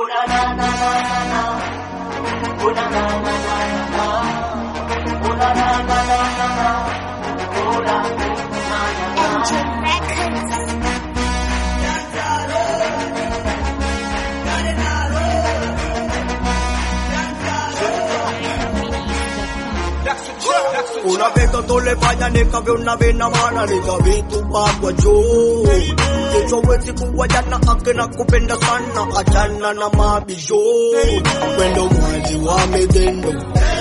Engine Records. Una vez todo le vaya nikavyo na vena maana nikavitupa kwa juu Kichwa wezi kuwajana ake na kupenda sana achana na mabisho Wendo mwali wa midendo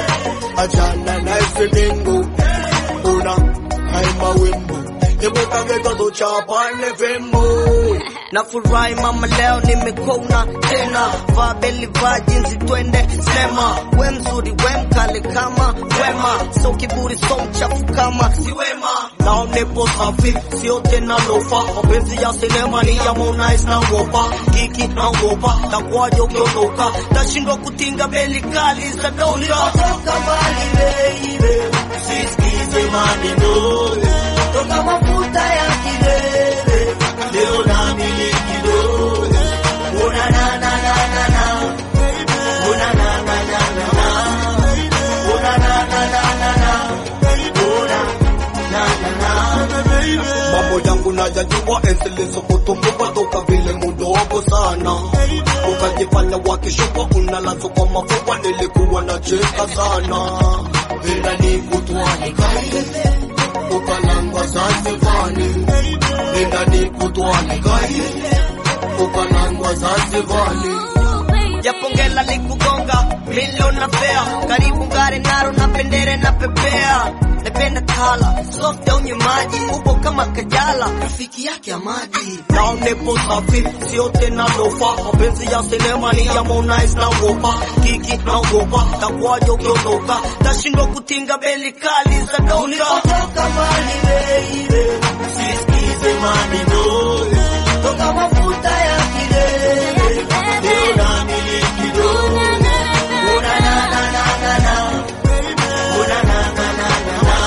achana na isidendo Una haima wimbo Ibuka veka do chapane vembo na furahi mama leo nimekona tena vaa beli vaa jinsi twende sema we mzuri we mkale kama wema so kiburi so mchafu kama si wema nao nipo safi sio tena lofa mapenzi ya sinema ni ya Harmonize na wopa kiki na wopa takwaje ukiondoka tashindwa kutinga beli kali za dola toka mbali baby sisikize maneno toka mafuta ya kilele leo na miliki do una na na na na na una na na na na na una na na na na na una na na na mambo yangu najajua endeleza kutumbuka toka vile mudogo sana ukajifanya wakishuka unalazo kwa mafua nilikuwa nacheka sana ila ni kutwani kaile ukalangwa Zanzibari ila ni kutwani kaile ukalangwa Zanzibari japongela likugonga milioni na fea karibu ngare naro na pendere na pepea napenda tala soft ya unye maji upo kama kajala rafiki yake ya maji nao nipo safi sio tena lofa mapenzi ya sinema ni ya Harmonize na wopa kiki na wopa takwaje ukiondoka tashindwa kutinga beli kali za dola ulipotoka mbali baby sisikize maneno toka mafuta ya kilele leo na miliki do una na na na na na una na na na na na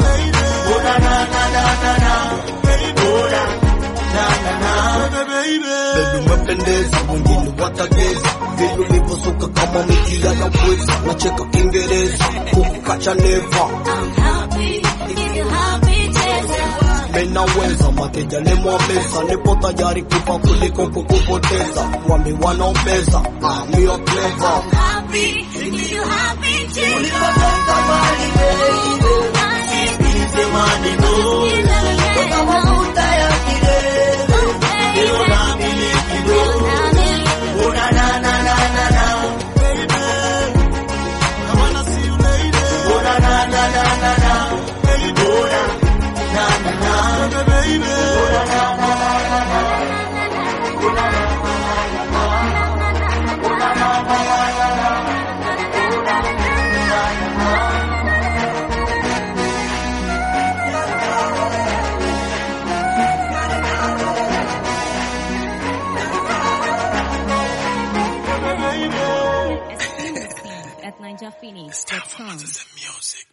una na na na na na una na na na Baby umependeza, wengine watageza vile ulivyosuka kama miti ya pweza, nacheka Kiingereza huku kacha neva I'm happy if you happy, cheza. menaweza mateja nimwambeza, nipo tayari kufa kuliko kukupoteza, wami wanaombeza amio clever Happy if you happy, cheza. ulipotoka mbali baby, sisikize maneno toka mafuta ya kilele leo na miliki do una na na na na na una na na na na na una na na na Exclusive at ninjaphoenix.com. music.